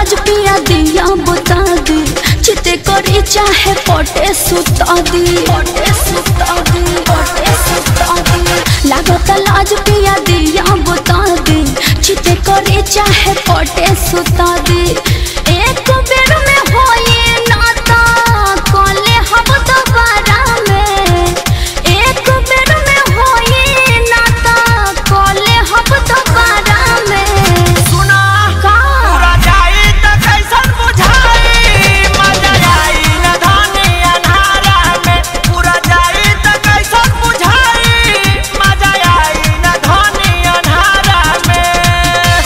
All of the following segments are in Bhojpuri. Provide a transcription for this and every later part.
लाज पिया दिया बुता दी चिते करी चाहे पटे सुता दी पटे सुता दी पटे सुता दी लागत लाज पिया दिया बुता दी चिते करी चाहे पटे सुता दी एक बेर में होए नाता कले हम दोबारा में एक बेर में होए नाता कले हम दोबारा में सुना का पूरा जाई त कैसन बुझाई मजा आई न धानी अन्हारा में पूरा जाई त कैसन बुझाई मजा आई न धानी अन्हारा में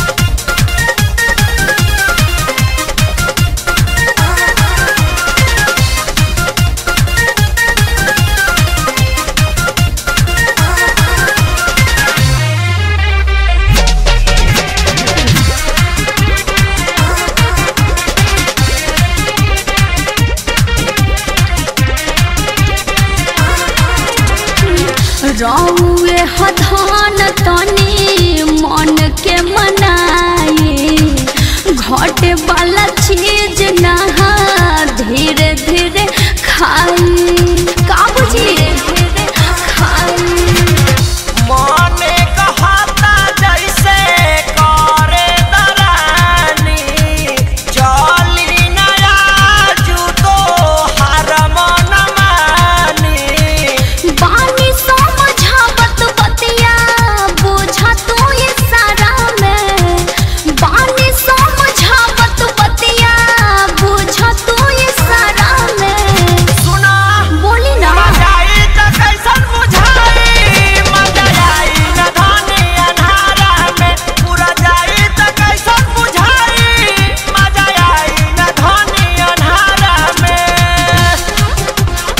रौए हधान तनी मन के मनाए घटे वाला चीज नहा धीरे धीरे खाई का बुझी खाई मने कहता जैसे करे दरानी चली नया जूतो हर मन मानी बानी समझावत बतिया बुझा तू इशारा में बानी समझावत बतिया बुझा तू इशारा में सुना बोली ना जाई त कैसन बुझाई मजा आई न धानी अन्हारा में पूरा जाई त कैसन बुझाई मजा आई न धानी अन्हारा में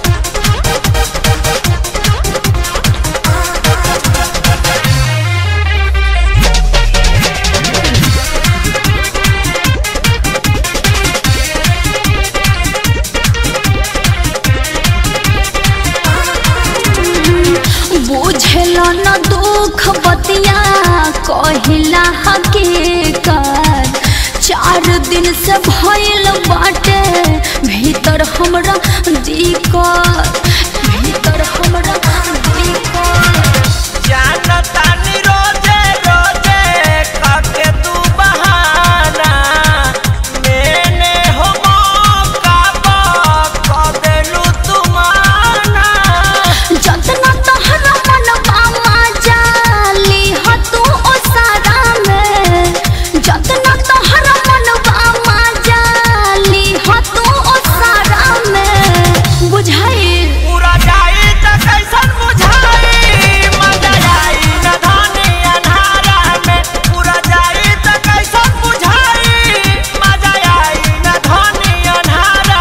बुझल न दुख बतिया कहिला हकीकत चार दिन से भइल बाटे भीतर हमरा दिक्कत भीतर हमरा दिक्कत जानता नी रोजे रोजे काके तू बहाना मैंने हो मौका पा देलू तू माना जतना तहरा मनवा मजा लीह तू ओ सारा में जतना तहरा मनवा मजा लीह तू ओ सारा में बुझाई पूरा जाई त कैसन बुझाई मजा आई न धानी अन्हारा में पूरा जाई त कैसन बुझाई मजा आई न धानी अन्हारा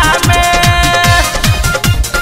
में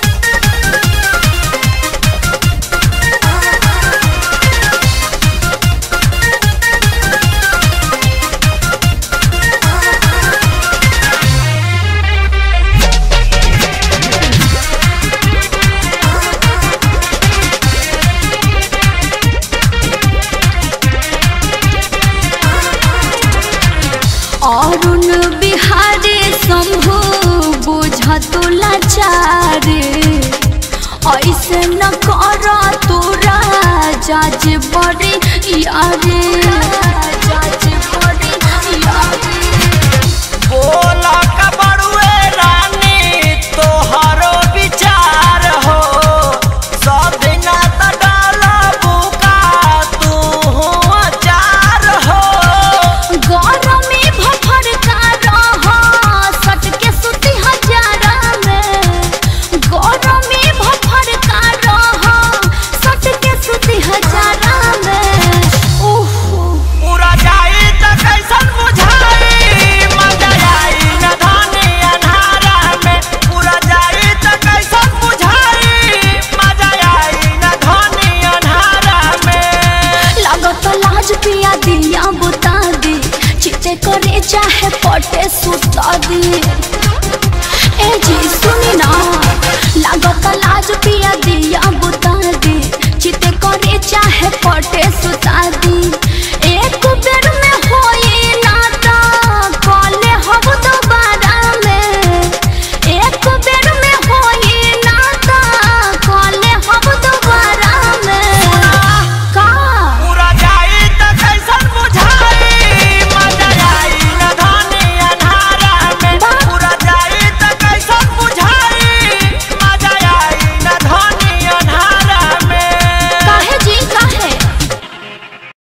अरुण बिहारी शंभु बुझ तू लाचारे ऐसे न कर तोरा जाज बड़े यारे जाज बड़े यारे बोला का बड़ुए रानी तोहरो विचार हो सब दिना त डाला बुका तू अचार हो गरमी भफर का रह सटके सुती हजारा में गरमी भफर का रह सटके सुती हजारा में ओह पूरा जाई त कैसन बुझाई मजा आई न धानी अन्हारा में पूरा जाई त कैसन बुझाई मजा आई न धानी अन्हारा में लागत लाज पिया दिया बुता दी चिते करे चाहे पटे सुता दी